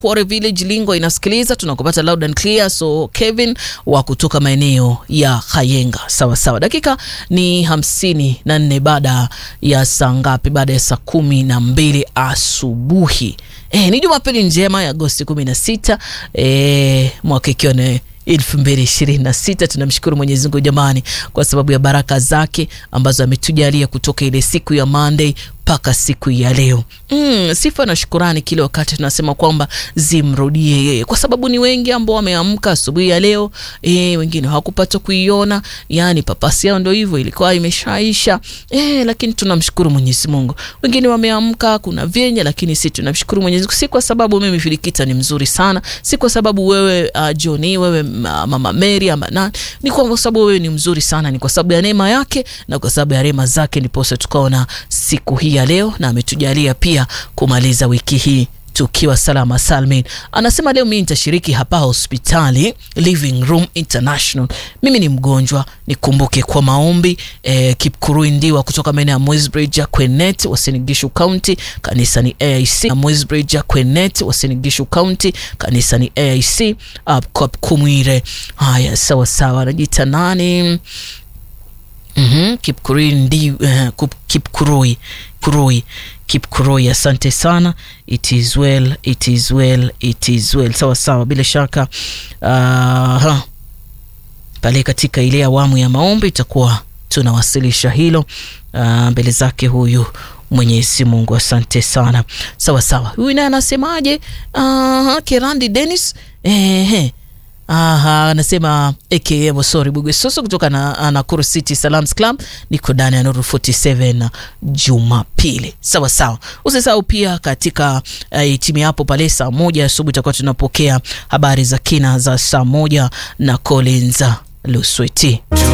Kware Village Lingo inasikiliza, tunakupata loud and clear. So Kevin wa kutoka maeneo ya Kayenga, sawa sawa. Dakika ni hamsini na nne baada ya saa ngapi? Baada ya saa kumi na mbili asubuhi. E, ni Jumapili njema ya Agosti kumi na sita e, mwaka ikiwa ni elfu mbili ishirini na sita. Tunamshukuru Mwenyezi Mungu jamani, kwa sababu ya baraka zake ambazo ametujalia kutoka ile siku ya Monday mpaka siku ya leo. Mm, sifa na shukurani kile wakati tunasema kwamba zimrudie yeye, kwa sababu ni wengi ambao wameamka asubuhi ya leo e, wengine hawakupata kuiona, yani papasi yao ndio hivyo ilikuwa imeshaisha e, lakini tunamshukuru Mwenyezi Mungu. Wengine wameamka kuna vyenye, lakini si tunamshukuru Mwenyezi Mungu, si kwa sababu mimi Filikita ni mzuri sana, si kwa sababu wewe uh, Johnny wewe uh, mama Mary ama nani, ni kwa sababu wewe ni mzuri sana, ni kwa sababu ya neema yake na kwa sababu ya rehema zake, ndipo tukaona siku hii ya leo na ametujalia pia kumaliza wiki hii tukiwa salama salmin. Anasema leo mimi nitashiriki hapa hospitali Living Room International. Mimi ni mgonjwa, nikumbuke kwa maombi. Eh, Kipkurui Ndiwa kutoka maeneo ya Mwesbridge Kwenet, Wasinigishu County, kanisa ni AIC. Na Mwesbridge Kwenet, Wasinigishu County, kanisa ni AIC. Up Kumwire. Haya, sawa sawa, anajiita nani? Mhm, Kipkurui ndi uh, Kipkurui Kurui Kipkurui, asante sana. It is well, it is well, it is well. Sawa sawa, bila shaka uh, pale katika ile awamu ya maombi itakuwa tunawasilisha hilo uh, mbele zake huyu Mwenyezi Mungu, asante sana. Sawa sawa, huyu naye anasemaje? Uh, Kerandi Dennis ehe Aha, anasema aka sorry Bugwe Soso kutoka na Nakuru City Salams Club, niko ndani ya Nuru 47 Jumapili. Sawa sawa, usisahau pia katika uh, timu hapo pale saa moja asubuhi tutakuwa tunapokea habari za kina za saa moja na Collins Lusweti.